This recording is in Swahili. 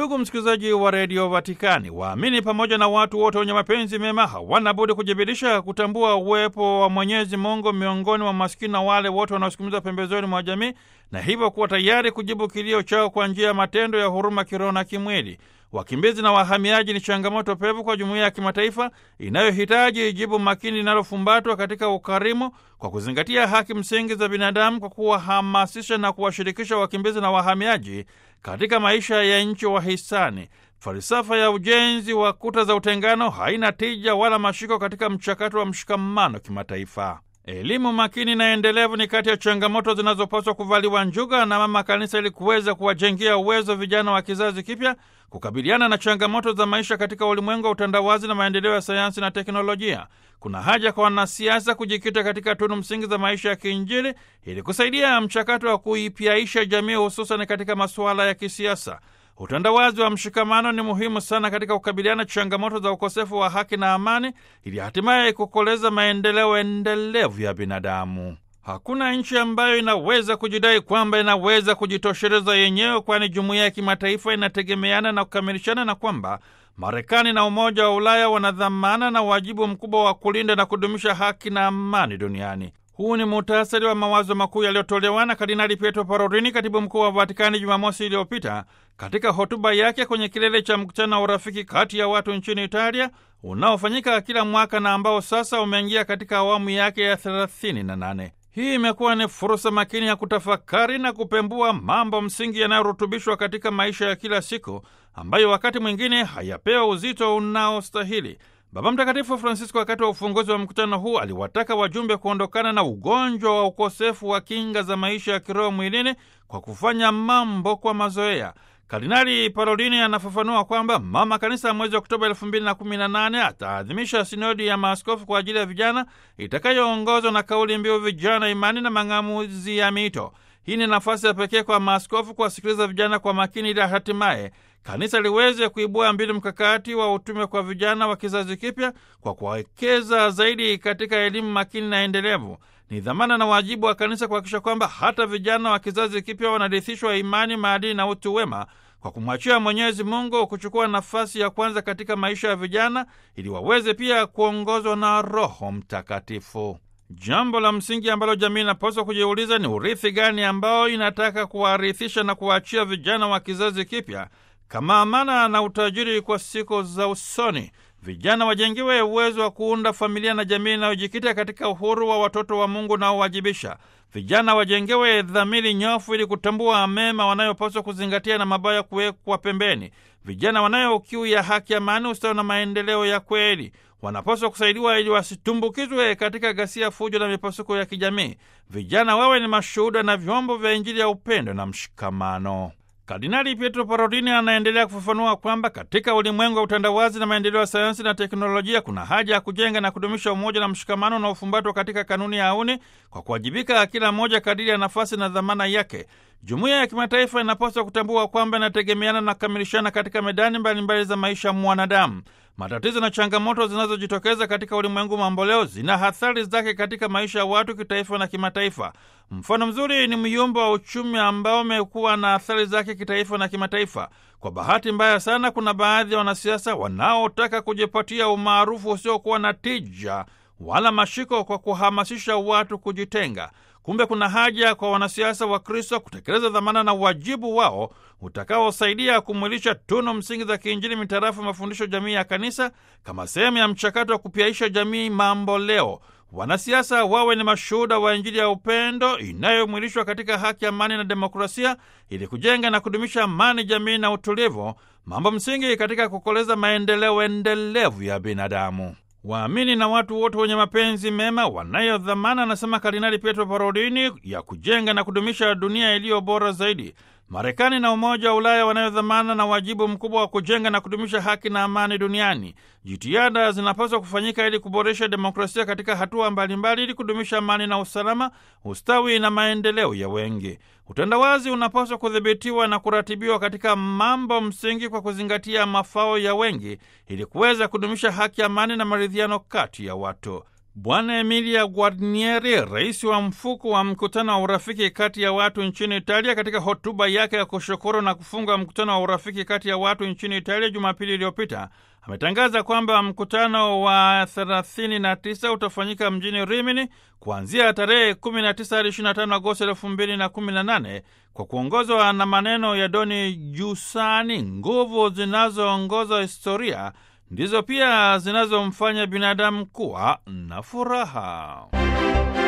Ndugu msikilizaji wa redio Vatikani, waamini pamoja na watu wote wenye mapenzi mema hawana budi kujibirisha kutambua uwepo wa Mwenyezi Mungu miongoni mwa maskini na wale wote wanaosukumizwa pembezoni mwa jamii, na hivyo kuwa tayari kujibu kilio chao kwa njia ya matendo ya huruma kiroho na kimwili. Wakimbizi na wahamiaji ni changamoto pevu kwa jumuiya ya kimataifa inayohitaji jibu makini linalofumbatwa katika ukarimu, kwa kuzingatia haki msingi za binadamu, kwa kuwahamasisha na kuwashirikisha wakimbizi na wahamiaji katika maisha ya nchi wahisani. Falsafa ya ujenzi wa kuta za utengano haina tija wala mashiko katika mchakato wa mshikamano kimataifa. Elimu makini na endelevu ni kati ya changamoto zinazopaswa kuvaliwa njuga na Mama Kanisa ili kuweza kuwajengea uwezo vijana wa kizazi kipya kukabiliana na changamoto za maisha katika ulimwengu wa utandawazi na maendeleo ya sayansi na teknolojia. Kuna haja kwa wanasiasa kujikita katika tunu msingi za maisha ya kiinjili ili kusaidia mchakato wa kuipyaisha jamii, hususan katika masuala ya kisiasa. Utandawazi wa mshikamano ni muhimu sana katika kukabiliana changamoto za ukosefu wa haki na amani, ili hatimaye kukoleza maendeleo endelevu ya binadamu. Hakuna nchi ambayo inaweza kujidai kwamba inaweza kujitosheleza yenyewe, kwani jumuiya ya kimataifa inategemeana na kukamilishana, na kwamba Marekani na Umoja wa Ulaya wana dhamana na wajibu mkubwa wa kulinda na kudumisha haki na amani duniani. Huu ni muhtasari wa mawazo makuu yaliyotolewa na Kardinali Pietro Parolini, katibu mkuu wa Vatikani, Jumamosi iliyopita katika hotuba yake kwenye kilele cha mkutano wa urafiki kati ya watu nchini Italia unaofanyika kila mwaka na ambao sasa umeingia katika awamu yake ya 38. Hii imekuwa ni fursa makini ya kutafakari na kupembua mambo msingi yanayorutubishwa katika maisha ya kila siku ambayo wakati mwingine hayapewa uzito unaostahili. Baba Mtakatifu Francisco wakati wa ufunguzi wa mkutano huu aliwataka wajumbe kuondokana na ugonjwa wa ukosefu wa kinga za maisha ya kiroho mwilini kwa kufanya mambo kwa mazoea. Kardinali Parolini anafafanua kwamba Mama Kanisa mwezi Oktoba elfu mbili na kumi na nane ataadhimisha sinodi ya maaskofu kwa ajili ya vijana itakayoongozwa na kauli mbiu vijana, imani na mang'amuzi ya mito. Hii ni nafasi ya pekee kwa maaskofu kuwasikiliza vijana kwa makini, ili hatimaye kanisa liweze kuibua mbinu mkakati wa utume kwa vijana wa kizazi kipya kwa kuwekeza zaidi katika elimu makini na endelevu. Ni dhamana na wajibu wa kanisa kuhakikisha kwamba hata vijana wa kizazi kipya wanarithishwa imani, maadili na utu wema kwa kumwachia Mwenyezi Mungu kuchukua nafasi ya kwanza katika maisha ya vijana ili waweze pia kuongozwa na Roho Mtakatifu. Jambo la msingi ambalo jamii inapaswa kujiuliza ni urithi gani ambao inataka kuwarithisha na kuwaachia vijana wa kizazi kipya kama amana na utajiri kwa siku za usoni. Vijana wajengiwe uwezo wa kuunda familia na jamii inayojikita katika uhuru wa watoto wa Mungu unaowajibisha. Vijana wajengewe dhamiri nyofu ili kutambua mema wanayopaswa kuzingatia na mabaya kuwekwa pembeni. Vijana wanayo kiu ya haki, amani, ustawi na maendeleo ya kweli wanapaswa kusaidiwa ili wasitumbukizwe katika ghasia, fujo na mipasuko ya kijamii. Vijana wawe ni mashuhuda na vyombo vya Injili ya upendo na mshikamano. Kardinali Pietro Parolini anaendelea kufafanua kwamba katika ulimwengu wa utandawazi na maendeleo ya sayansi na teknolojia kuna haja ya kujenga na kudumisha umoja na mshikamano unaofumbatwa katika kanuni ya auni kwa kuwajibika kila mmoja kadiri ya nafasi na dhamana yake. Jumuiya ya kimataifa inapaswa kutambua kwamba inategemeana na kukamilishana katika medani mbalimbali mbali za maisha ya mwanadamu. Matatizo na changamoto zinazojitokeza katika ulimwengu mamboleo zina athari zake katika maisha ya watu kitaifa na kimataifa. Mfano mzuri ni myumba wa uchumi ambao umekuwa na athari zake kitaifa na kimataifa. Kwa bahati mbaya sana, kuna baadhi ya wanasiasa wanaotaka kujipatia umaarufu usiokuwa na tija wala mashiko kwa kuhamasisha watu kujitenga. Kumbe kuna haja kwa wanasiasa wa Kristo kutekeleza dhamana na wajibu wao utakaosaidia kumwilisha tunu msingi za kiinjili mitarafu mafundisho jamii ya kanisa kama sehemu ya mchakato wa kupyaisha jamii mambo leo. Wanasiasa wawe ni mashuhuda wa Injili ya upendo inayomwilishwa katika haki, amani na demokrasia, ili kujenga na kudumisha amani, jamii na utulivu, mambo msingi katika kukoleza maendeleo endelevu ya binadamu. Waamini na watu wote wenye mapenzi mema wanayo dhamana, anasema Kardinali Pietro Parolini, ya kujenga na kudumisha dunia iliyo bora zaidi. Marekani na Umoja wa Ulaya wanayo dhamana na wajibu mkubwa wa kujenga na kudumisha haki na amani duniani. Jitihada zinapaswa kufanyika ili kuboresha demokrasia katika hatua mbalimbali, ili kudumisha amani na usalama, ustawi na maendeleo ya wengi. Utandawazi unapaswa kudhibitiwa na kuratibiwa katika mambo msingi kwa kuzingatia mafao ya wengi, ili kuweza kudumisha haki, amani na maridhiano kati ya watu. Bwana Emilia Guarnieri, rais wa mfuko wa mkutano wa urafiki kati ya watu nchini Italia, katika hotuba yake ya kushukuru na kufunga mkutano wa urafiki kati ya watu nchini Italia Jumapili iliyopita, ametangaza kwamba mkutano wa 39 utafanyika mjini Rimini kuanzia tarehe 19 hadi 25 Agosti 2018 kwa kuongozwa na maneno ya Doni Giussani, nguvu zinazoongoza historia ndizo pia zinazomfanya binadamu kuwa na furaha.